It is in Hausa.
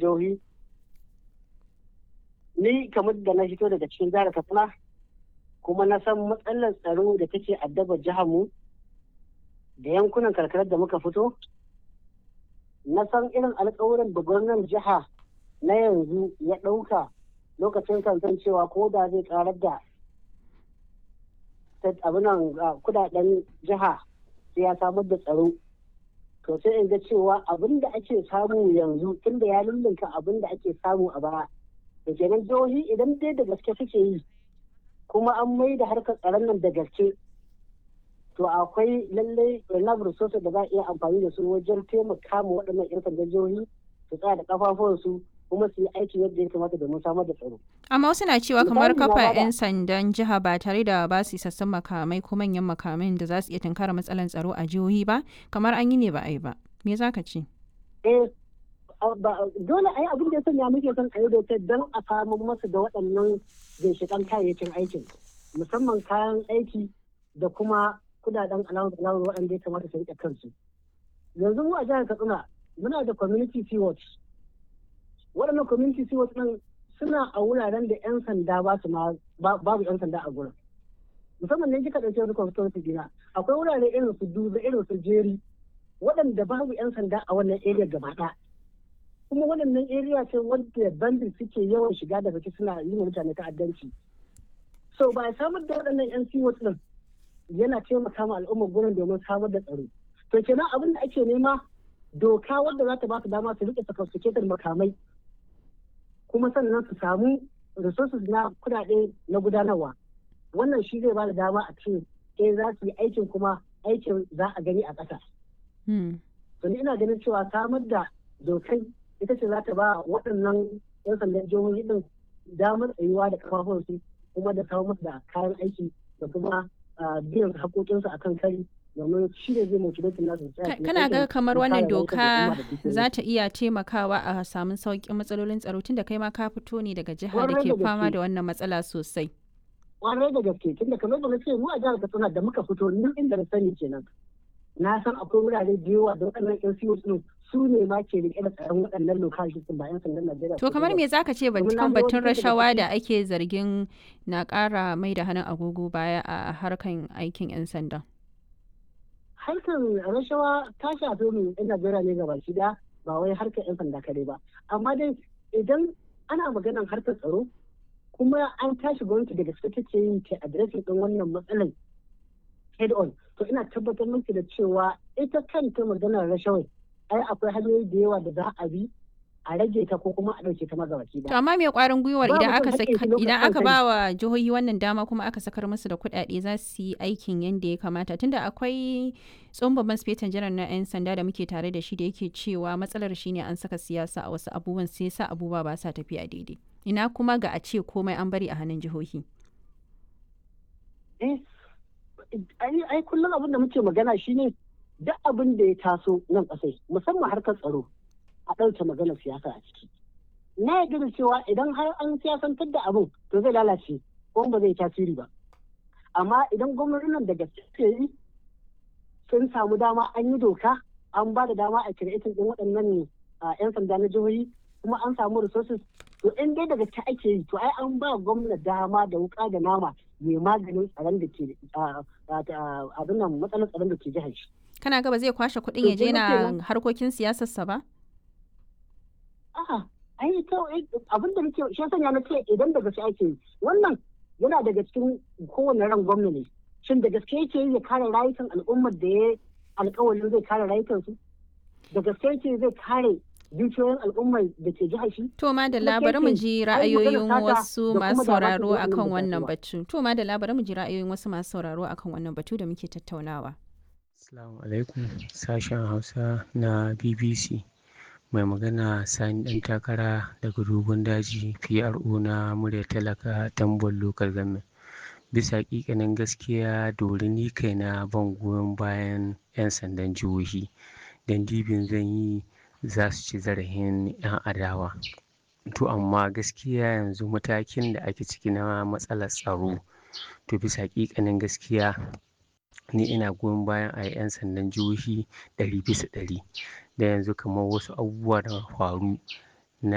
jihohi ni kamar da na fito daga cikin jihar katsina kuma na san matsalar tsaro da take addaba jihar mu da yankunan karkarar da muka fito na san irin alkawuran da gwamnan jiha na yanzu ya ɗauka lokacin kansan cewa ko da zai karar da abinan kudaden jiha sai ya samar da tsaro to sai in ga cewa abin da ake samu yanzu tunda ya lullunka abin da ake samu a baya da kenan jihohi idan dai da gaske suke yi kuma an mai da harkar tsaron nan da gaske to akwai lallai enough resources da za a iya amfani da su wajen taimaka ma waɗannan 'yan sandan jihohi su tsaya da kafafuwansu kuma su yi aiki yadda ya kamata domin samar da tsaro. Amma wasu na cewa kamar kafa 'yan sandan jiha ba tare da ba su isassun makamai ko manyan makamai da za su iya tunkara matsalar tsaro a jihohi ba kamar an yi ne ba a yi ba. Me za ka ce? Eh, dole ai abin da ya sanya muke son a yi dokar don a samu masu da waɗannan ginshiƙan kayayyakin aikin musamman kayan aiki da kuma kudaden alawar alawar waɗanda ya kamata su riƙe kansu. Yanzu mu a jihar Katsina muna da community sea watch waɗannan community sea watch ɗin suna a wuraren da 'yan sanda ba su babu 'yan sanda a gurin musamman ne kika ɗauki wani constituency dina akwai wurare irin su duba irin su jeri waɗanda babu 'yan sanda a wannan area gaba ɗaya kuma waɗannan area ce wadda bandit suke yawan shiga da fice suna yi wa mutane ta'addanci so ba samar da waɗannan 'yan sea watch ɗin yana taimaka ma al'ummar gurin domin samar da tsaro to kenan abin da ake nema doka wadda za ta ba su dama su rike sophisticated makamai kuma sannan su samu resources na kudade na gudanarwa wannan shi zai ba da dama a ce eh za su yi aikin kuma aikin za a gani a ƙasa. to ni ina ganin cewa samar da dokai ita ce za ta ba waɗannan 'yan sandan jihohi din damar tsayuwa da kafafunsu kuma da kawo musu da kayan aiki da kuma biyan haƙoƙinsu akan kari domin shi ne zai motivate nasu kana ga kamar wannan doka za ta iya taimakawa a samun sauƙin matsalolin tsaro tunda kai ma ka fito ne daga jiha da ke fama da wannan matsala sosai kwarai da gaske tunda kamar da ce mu a jihar Katsina da muka fito nan inda na sani kenan na san akwai wurare da yawa da waɗannan yan siyo din su ne ma ke rike da tsaron waɗannan lokaci ba yan sandan Najeriya to kamar me zaka ce kan batun rashawa da ake zargin na ƙara mai da hannun agogo baya a harkan aikin yan sanda harkar rashawa ta shafi mu yan Najeriya ne gaba shi da ba wai harkar yan sanda kare ba amma dai idan ana maganar harkar tsaro kuma an tashi gwamnati daga gaske take yin ta adireshin din wannan matsalar head on to ina tabbatar miki da cewa ita kanta maganar rashawai ai akwai hanyoyi da yawa da za a bi a rage ta ko kuma a ɗauke ta magabaki To amma me kwarin gwiwar idan aka idan aka ba wa jihohi wannan dama kuma aka sakar musu da kuɗaɗe za su yi aikin yadda ya kamata tunda akwai tsohon babban sifetan janar na 'yan sanda da muke tare da shi da yake cewa matsalar shine an saka siyasa a wasu abubuwan sai sa abubuwa ba sa tafiya daidai. Ina kuma ga a ce komai an bari a hannun jihohi. Eh, ai kullum abin da muke magana shine duk abin da ya taso nan ƙasai musamman harkar tsaro a ɗauke maganar siyasa a ciki. Na yarda da cewa idan har an siyasantar da abin to zai lalace ko ba zai tasiri ba. Amma idan gwamnatin da gaske yi sun samu dama an yi doka an ba da dama a kiretin ɗin waɗannan 'yan sanda na jihohi kuma an samu resources to in dai daga ta ake yi to ai an ba gwamna dama da wuka da nama mai maganin tsaron da ke abin nan matsalar tsaron da ke jihar shi. Kana gaba zai kwashe kuɗin ya je na harkokin siyasarsa ba? A'a, ai to abin da nake shi sanya na ce idan da gaske ake yi wannan yana daga cikin kowane ran gwamna ne. Shin da gaske yake yi ya kare rayukan al'ummar da ya alƙawarin zai kare rayukansu? Da gaske yake zai kare dukiyoyin al'ummar da ke jihar shi. To ma da labarin mu ji ra'ayoyin wasu masu sauraro akan wannan batu. To ma da labarin mu ji ra'ayoyin wasu masu sauraro akan wannan batu da muke tattaunawa. Assalamu alaikum sashen Hausa na BBC. Mai magana Sani ɗan takara daga dogon daji PRO na murya talaka tambon local government. Bisa ƙiƙanin gaskiya dori ni kaina ban goyon bayan 'yan sandan jihohi. Dan dibin zan yi za su ci zarafin 'yan adawa to amma gaskiya yanzu matakin da ake ciki na matsalar tsaro to bisa hakikanin gaskiya ni ina goyon bayan a 'yan sandan jihohi ɗari bisa ɗari da yanzu kamar wasu abubuwa da faru